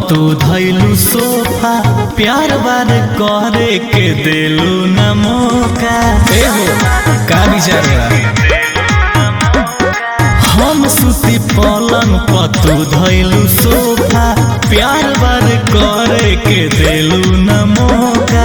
तू धैलू सोफा प्यार बार करे के देलू न मौका ए हो का विचार बा हम सुती पलंग पर तू धैलू सोफा प्यार बार करे के देलू न मौका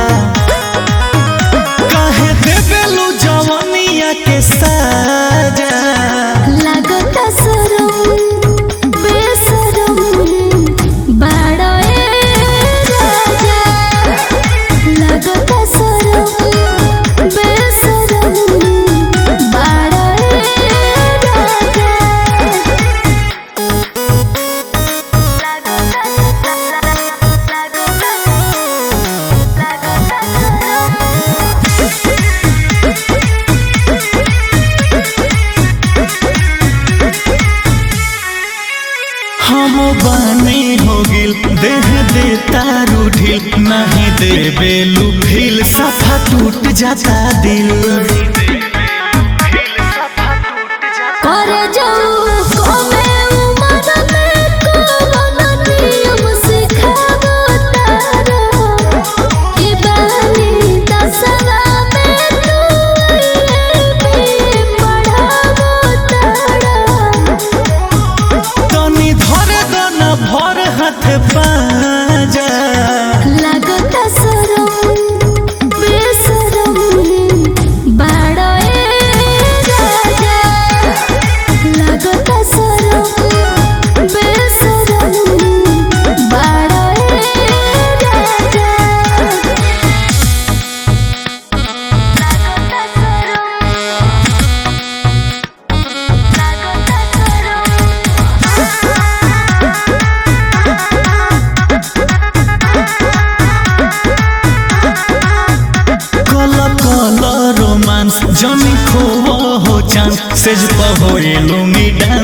काहे देबेलू जवनिया के साजा लागत सरम बेसरम बाड़ा ए राजा लागत सरम बेसरम बाड़ा ए राजा हम बानी हो गिल देह दे तारू ढील नहीं देबेलू फील सफा टूट जाता दिल कर जाऊ कोमे उमर में कोन नियम सिखावो तारा कि बानी दसवा में तू भी पढ़ावो तारा तनी धरे दो न भर हाथ पाजा लागत सरम बेसरम बाड़ा ए राजा लागत सरम बेसरम बाड़ा ए राजा लागत कल कल रोमांस जमी खो हो चांस सेज पर होइलू मी डांस